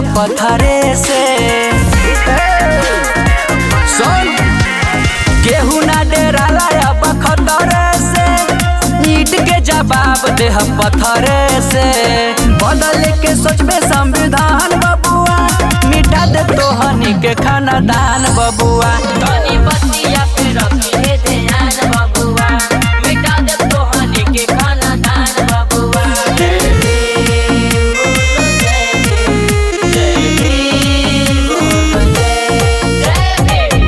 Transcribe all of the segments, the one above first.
पत्थरे से सुन केहू ना डेराला अब खतरे से ईट के जवाब देह पत्थरे से बदल के सोचबे संविधान बबुआ मिटा दे तोहनी के खानदान बबुआ तनी बतिया पे रखिए ध्यान बबुआ मिटा दे तोहनी के खाना दान बबुआ जय भीम बोलो जय भीम जय भीम बोलो जय जय भीम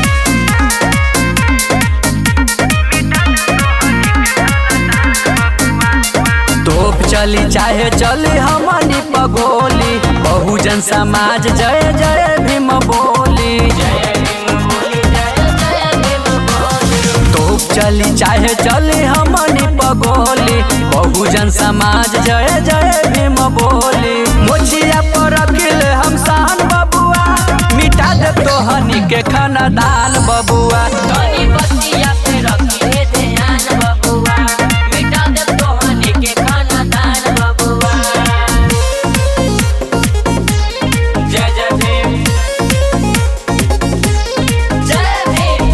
तोप चली चाहे चली हमनी पगोली बहुजन समाज जय जय भीम बोली जय भीम बोली जय जय भीम बोली तोप चली चाहे चली हमनी पगोली बहुजन समाज जय जय भीम बोली मोचिया पर रखिल हम शान बबुआ मिटा दे तोहनी के खानदान बबुआ तनी बतिया पे रखिए ध्यान बबुआ मिटा दे तोहनी के खाना दान बबुआ जय जय भीम जय भीम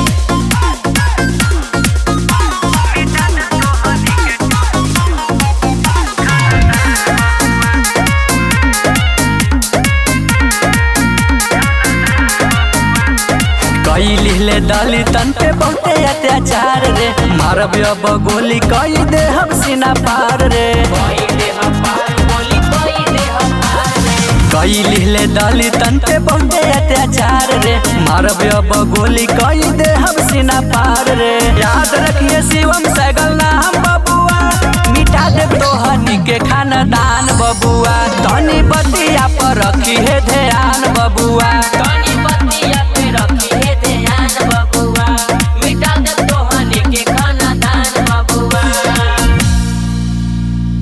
कई लिहले दलितन पे बहुते अत्याचार रे मारब अब गोली कई दे हम सीना पार रे कोई दे हमार बोली कोई दे हमार कई लिहले दलितन पे बहुते अत्याचार रे मारब अब गोली कई दे हम सीना पार रे याद रखिए शिवम सैगल नाम बबुआ मिटा दे तोहनी के खानदान बबुआ तनी बतिया पर रखी है ध्यान बबुआ तनी